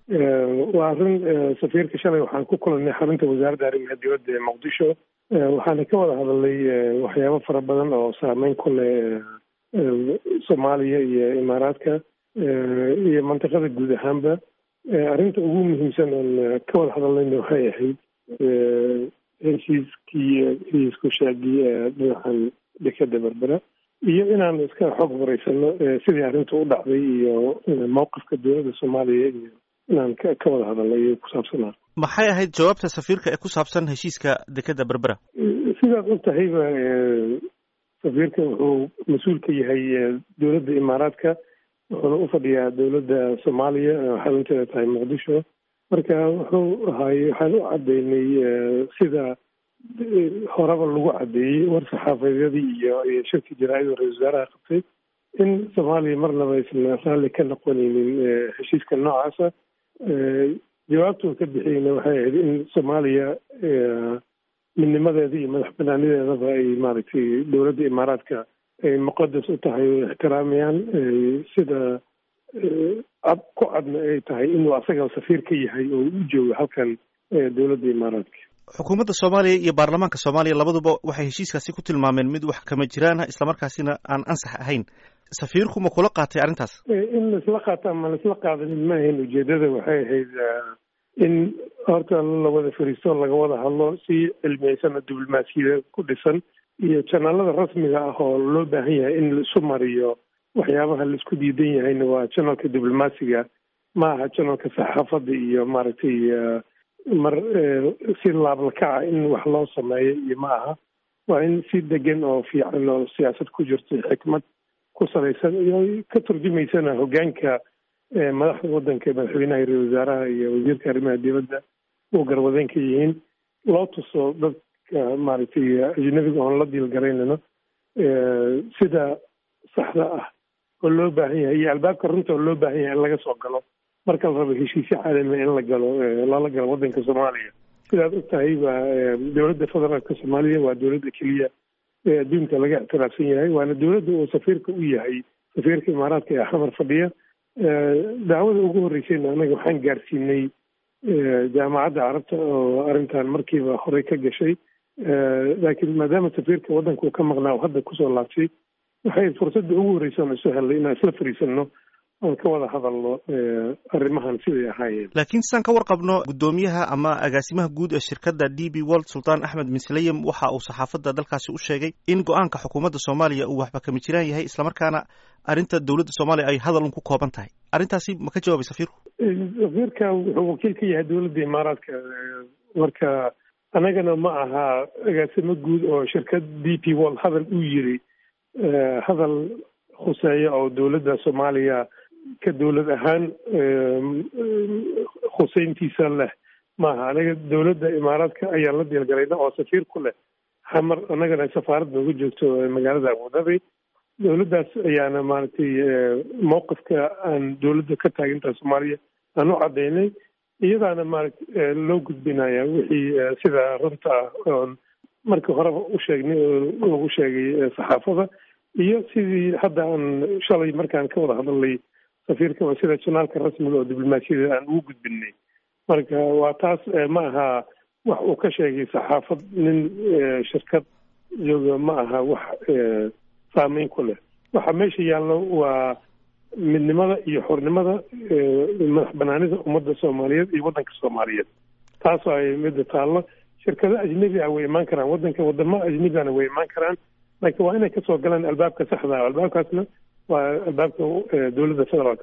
waa arrin safiirka shalay waxaan ku kulanay xarunta wasaaradda arrimaha dibadda ee muqdisho waxaana ka wada hadalnay waxyaabo fara badan oo saameyn ku leh soomaaliya iyo imaaraadka iyo mantiqada guud ahaanba arrinta ugu muhiimsan oon ka wada hadalnayna waxay ahayd heshiiskii heshiisku shaagii dhinacan dekeda berbera iyo inaan iska xoog horeysano sidii arrinta u dhacday iyo mowqifka dowladda soomaaliya iyo inaan ka wada hadalnay ku saabsanaa maxay ahayd jawaabta safiirka ee ku saabsan heshiiska dekeda berbera sidaad og tahayba safiirka wuxuu mas-uul ka yahay dowladda imaaraadka wuxuuna u fadhiyaa dowladda soomaaliya xarunteeda tahay muqdisho marka wuxuu ahaay waxaan u caddeynay sida horeba lagu caddeeyey war saxaafadyadii iyo iyo shirki jaraa-id ra-isul wasaaraha qabtay in soomaaliya marnaba aysan raalli ka noqonaynin heshiiska noocaasa jawaabtuu ka bixiyeyna waxay ahayd in soomaaliya midnimadeeda iyo madax banaanideedaba ay maaragtay dowladda imaaraadka ay muqadas u tahay o ixtiraamayaan sida cad ku cadna ay tahay inuu asaga safiir ka yahay oo u joogo halkan dowladda imaaraadka xukuumadda soomaaliya iyo baarlamaanka soomaaliya labaduba waxay heshiiskaasi ku tilmaameen mid wax kama jiraana islamarkaasina aan ansax ahayn safiirku ma kula qaatay arrintaas in laisla qaato ama laisla qaadanin ma ahayn ujeedada waxay ahayd in horta la wada fariisto laga wada hadlo si cilmiyeysan oo diblomaasiyada ku dhisan iyo janaalada rasmiga ah oo loo baahan yahay in laisu mariyo waxyaabaha laisku diidan yahayna waa janalka diblomaasiga ma aha janalka saxaafadda iyo maaragtay mar si laablakaca in wax loo sameeyo iyo ma aha waa in si degan oo fiican oo siyaasad ku jirto xikmad ku salaysan iyo ka turjumaysana hoggaanka madaxda waddanka madaxweynaha ra-isul wasaaraha iyo wasiirka arrimaha dibadda uu garwadeen ka yihiin loo tuso dadka maaragtay ajnabiga oon la diilgaraynano sida saxda ah oo loo baahan yahay iyo albaabka runta oo loo baahan yahay in laga soo galo marka la rabo heshiisyo caalami in la galo lala galo waddanka soomaaliya sidaad og tahay ba dowladda federaalka soomaaliya waa dowladda keliya ee adduunka laga ictiraafsan yahay waana dowladda uu safiirka u yahay safiirka imaaraadka ee xamar fadhiya daawada ugu horreysayna anaga waxaan gaarsiinay jaamacadda carabta oo arrintan markiiba horey ka gashay laakiin maadaama safiirka waddanka uu ka maqnaa oo hadda kusoo laabtay waxay fursadda ugu horreysa oon isu helnay inaan isla fariisanno oon ka wada hadalno arrimahan siday ahaayeen laakiin sidaan ka warqabno guddoomiyaha ama agaasimaha guud ee shirkadda d b world sultaan axmed misleyem waxa uu saxaafadda dalkaasi u sheegay in go-aanka xukuumadda soomaaliya uu waxba kama jiraan yahay islamarkaana arrinta dowladda soomaaliya ay hadal un ku kooban tahay arrintaasi ma ka jawaabay safiirku safiirka wuxuu wakiil ka yahay dowladda imaaraadka marka annagana ma aha agaasimo guud oo shirkad d p world hadal uu yiri hadal khuseeya oo dowladda soomaaliya ka dowlad ahaan khuseyntiisa leh maaha anaga dowladda imaaraadka ayaan la diilgalayna oo safiir ku leh xamar annagana safaarad nooga joogto magaalada abudabi dowladdaas ayaana maaragtay mowqifka aan dowladda ka taagintaa soomaaliya aan u caddaynay iyadaana maaragta loo gudbinaya wixii sida runta ah oon markii horeba u sheegnay oo lagu sheegay saxaafada iyo sidii hadda aan shalay markaan ka wada hadalnay safiirka waa sida janaalka rasmiga oo diblomaasiyada aan ugu gudbinay marka waa taas ma aha wax uu ka sheegay saxaafad nin shirkad jooga ma aha wax saameyn ku leh waxa meesha yaallo waa midnimada iyo xornimada madax banaanida ummadda soomaaliyeed iyo waddanka soomaaliyeed taasoo ay midda taallo shirkado ajnebi ah way imaan karaan waddanka wadamo ajnebigana way imaan karaan laakiin waa inay kasoo galaan albaabka saxda ah albaabkaasna waa albaabka dowladda federaalk